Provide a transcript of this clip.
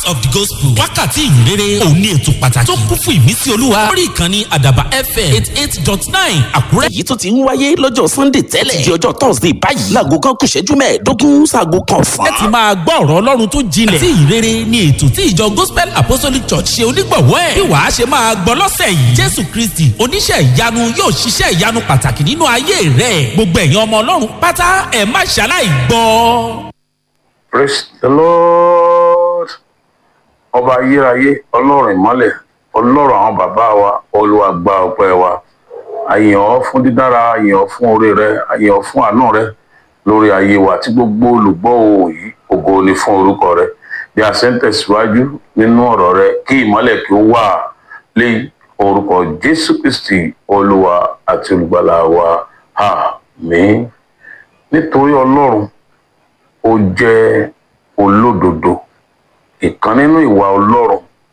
of the gospel wákàtí ìyìnrere òun ní ètò pàtàkì tó kún fún ìmísí olúwa lórí ìkànnì àdàbà fm eight eight dot nine àkúrẹ́. èyí tó ti ń wáyé lọ́jọ́ sunday tẹ́lẹ̀ di ọjọ́ thursday báyìí láago kan kù ṣẹ́jú mẹ́ẹ̀ẹ́dógún sáago kan fún. ẹ ti máa gbọ́ ọ̀rọ̀ ọlọ́run tó jinlẹ̀ àti ìrere ni ètò tí ìjọ gospel apostolic church ṣe onígbọ̀wọ́ ẹ̀ bí wàá ṣe máa gbọ́ lọ́sẹ̀ yìí jésù kristi oníṣẹ́ ìyanu yóò ṣiṣẹ́ ìyanu pàtàkì nínú ayé rẹ̀ gbogbo ẹ̀yin ọmọ ọlọ́run pátá ẹ̀ má ṣaláì gbọ́. praise the lord ọba ayérayé ọlọ́run ìmọ́lẹ̀ ọlọ́run àwọn bàbá wa olúwa gba ọpẹ́ wa àyàn ọ́ fún dídára àyàn ọ́ fún oore rẹ àyàn ọ́ fún àánú rẹ lórí ayé wa tí gbogbo olùgbọ́ òun yìí ògo ni fún orúkọ rẹ bí a ṣe ń tẹ̀síwájú nínú ọ̀rọ̀ rẹ kí ìmọ́lẹ̀ kí ó wà lé orúkọ jésù kristi olúwa àti olùgbàlà wa àmín nítorí ọlọ́run ó jẹ́ olódodo ìkan nínú ìwà ọlọ́run